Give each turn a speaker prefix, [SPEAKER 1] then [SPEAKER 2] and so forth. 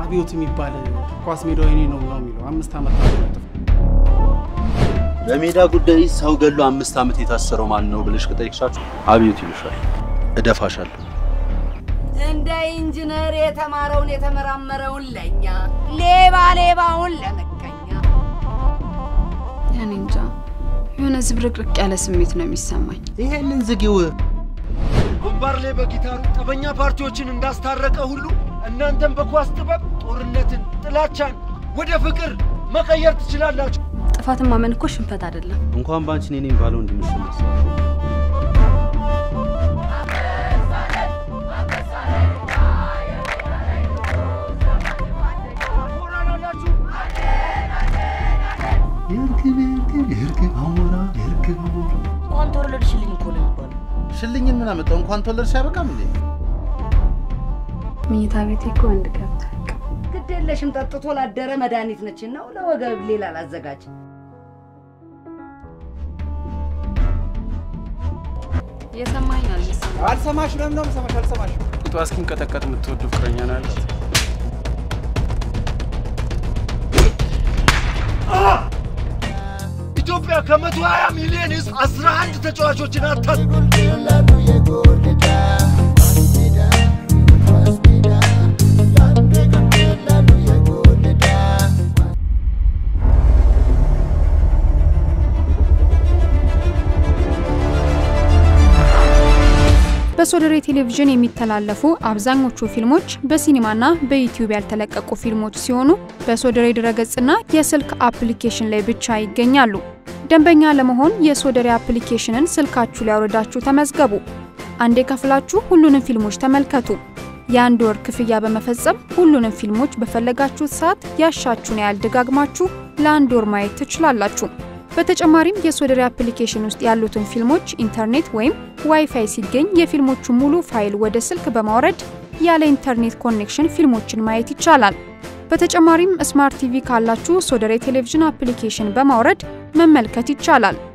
[SPEAKER 1] አብዮት የሚባል ኳስ ሜዳው የኔ ነው ነው የሚለው አምስት ዓመት ነው
[SPEAKER 2] በሜዳ ጉዳይ ሰው ገሎ አምስት ዓመት የታሰረው ማን ነው ብለሽ ከጠየቅሻችሁ አብዮት ይሉሻል። እደፋሻለሁ።
[SPEAKER 3] እንደ ኢንጂነር የተማረውን የተመራመረውን ለኛ ሌባ ሌባውን ለመቀኛ
[SPEAKER 4] እኔ እንጃ የሆነ ዝብርቅርቅ ያለ ስሜት ነው የሚሰማኝ።
[SPEAKER 2] ይሄንን ዝጊው።
[SPEAKER 5] ግንባር ላይ በጊታሩ ጠበኛ ፓርቲዎችን እንዳስታረቀ ሁሉ እናንተም በኳስ ጥበብ ጦርነትን፣ ጥላቻን ወደ ፍቅር መቀየር ትችላላችሁ።
[SPEAKER 4] ጥፋትን ማመን እኮ ሽንፈት አይደለም።
[SPEAKER 2] እንኳን ባንቺ እኔ ነኝ ባለው እንድምሽነሳ
[SPEAKER 5] ሞራል አላችሁ።
[SPEAKER 2] የእርግብ የእርግብ የእርግብ አሞራ የእርግብ አሞራ
[SPEAKER 3] እንኳን ተወለድሽልኝ እኮ ነው የሚባለው።
[SPEAKER 2] ሽልኝን ምን አመጣው? እንኳን ተወለድሽ አይበቃም እንዴ?
[SPEAKER 4] መኝታ ቤቴ እኮ ወንድ ገብታ
[SPEAKER 3] ግድ የለሽም ጠጥቶ ላደረ መድኃኒት ነች ነው ለወገብ ሌላ ላዘጋጅ
[SPEAKER 4] የሰማኝ አልመሰለኝም።
[SPEAKER 1] አልሰማሽ ለምን ነው የምሰማሽ? አልሰማሽ ጡቷ እስኪንቀጠቀጥ የምትወዱ ፍቅረኛ ነው ያላት።
[SPEAKER 5] ኢትዮጵያ ከመቶ 20 ሚሊዮን ህዝብ 11 ተጫዋቾችን አታት
[SPEAKER 6] በሶደሬ ቴሌቪዥን የሚተላለፉ አብዛኞቹ ፊልሞች በሲኒማና በዩቲዩብ ያልተለቀቁ ፊልሞች ሲሆኑ በሶደሬ ድረገጽና የስልክ አፕሊኬሽን ላይ ብቻ ይገኛሉ። ደንበኛ ለመሆን የሶደሬ አፕሊኬሽንን ስልካችሁ ላይ አውርዳችሁ ተመዝገቡ። አንዴ ከፍላችሁ ሁሉንም ፊልሞች ተመልከቱ። የአንድ ወር ክፍያ በመፈጸም ሁሉንም ፊልሞች በፈለጋችሁት ሰዓት ያሻችሁን ያህል ደጋግማችሁ ለአንድ ወር ማየት ትችላላችሁ። በተጨማሪም የሶደሬ አፕሊኬሽን ውስጥ ያሉትን ፊልሞች ኢንተርኔት ወይም ዋይፋይ ሲገኝ የፊልሞቹ ሙሉ ፋይል ወደ ስልክ በማውረድ ያለ ኢንተርኔት ኮኔክሽን ፊልሞችን ማየት ይቻላል። በተጨማሪም ስማርት ቲቪ ካላችሁ ሶደሬ ቴሌቪዥን አፕሊኬሽን በማውረድ መመልከት ይቻላል።